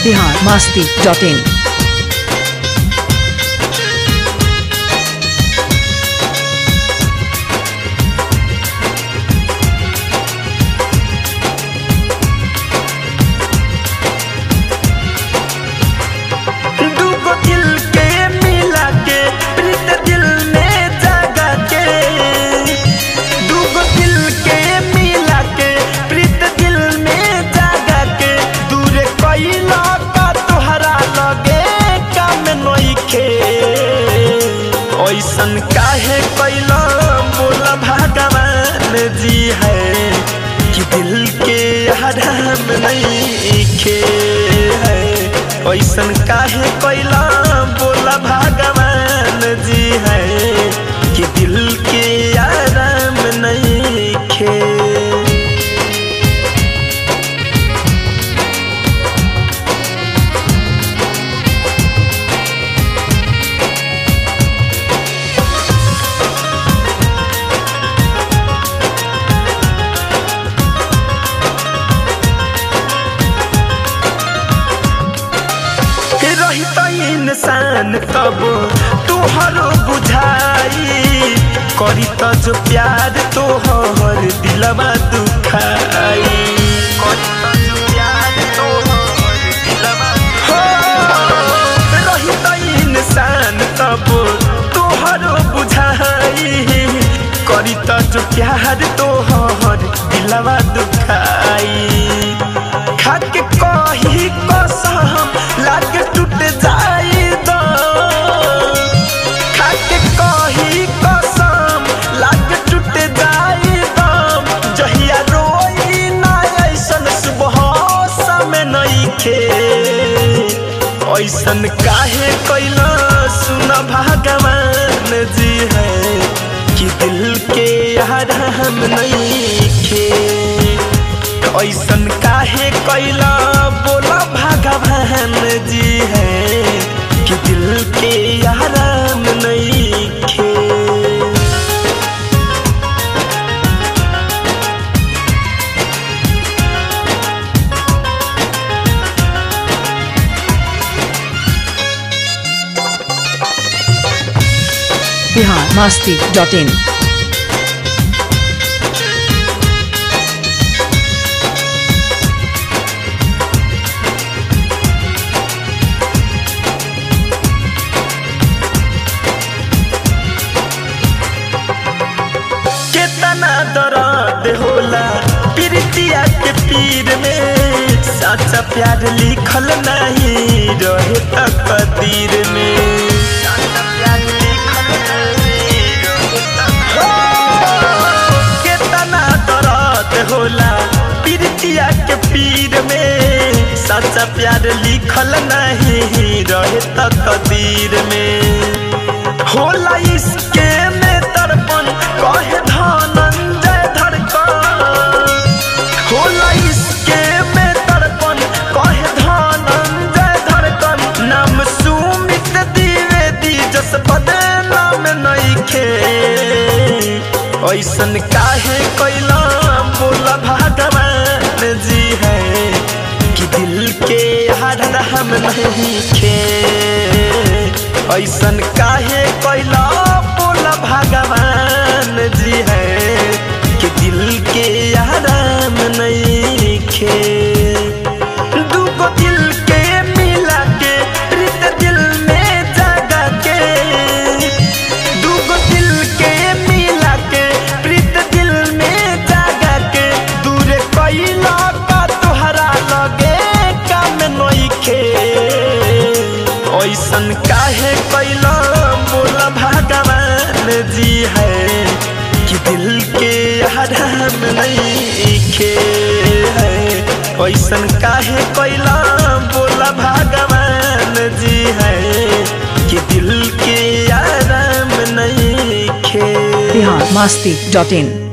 Bihar Masti dot in दूगो दिल के मिला के प्रीत दिल में जगा के दूगो दिल के मिला के प्रीत दिल में जगा के दूर कैला का तोहरा लगे काम नइखे ऐसन काहे कैला बोला भगवान जी है कि दिल के हराम नहीं खे है ऐसन काहे कैला बोला भगवान जी है कि दिल के आराम नहीं खे रही त इंसान तब तोहरो बुझाई करी त जो प्यार तोहर दिलवा दुखाई करी त जो प्यार तोहर दिलवा हो रही त इंसान तब तोहरो बुझाई करी त जो प्यार तोहर दिलवा दुखाई खाके कही कसम लागे टूट जाई दो खाके कही कसम लागे टूट जाई दम जहिया रोई ना ऐसन सुबह समय नइखे ऐसन काहे कैला सुन भगवान जी है कि दिल के हरहम नइखे ऐसन काहे कैला बोला भगवान जी है कि दिल के आराम नहीं खे बिहार मास्ती डॉट इन कितना दर्द होला प्रीतिया के पीर में सच्चा प्यार लिखल नहीं रहे तकदीर में सच्चा प्यार लिखल नहीं रहे तकदीर। कितना दर्द होला प्रीतिया के पीर में सच्चा प्यार लिखल नहीं रहे तकदीर में होला इसके में तड़पन कहे धनंजय धड़कन होला इसके में तड़पन कहे धनंजय धड़कन नाम सुमित द्विवेदी जस बदनाम नइखे ऐसन काहे कैला बोला भगवान जी है कि दिल के हर हम नहीं खे ऐसन काहे कैला बोला भगवान जी है कि दिल के आराम नहीं खे दूगो दिल के मिला के प्रीत दिल में जगा के दूगो दिल के मिला के प्रीत दिल में जगा के दूर कैला का तोहरा लगे काम नइखे ऐसन काहे कैला बोला भगवान जी है कि दिल के हराम नहीं खे है ऐसन काहे कैला बोला भगवान जी है कि दिल के आराम नहीं खे बिहार मास्ती डॉट इन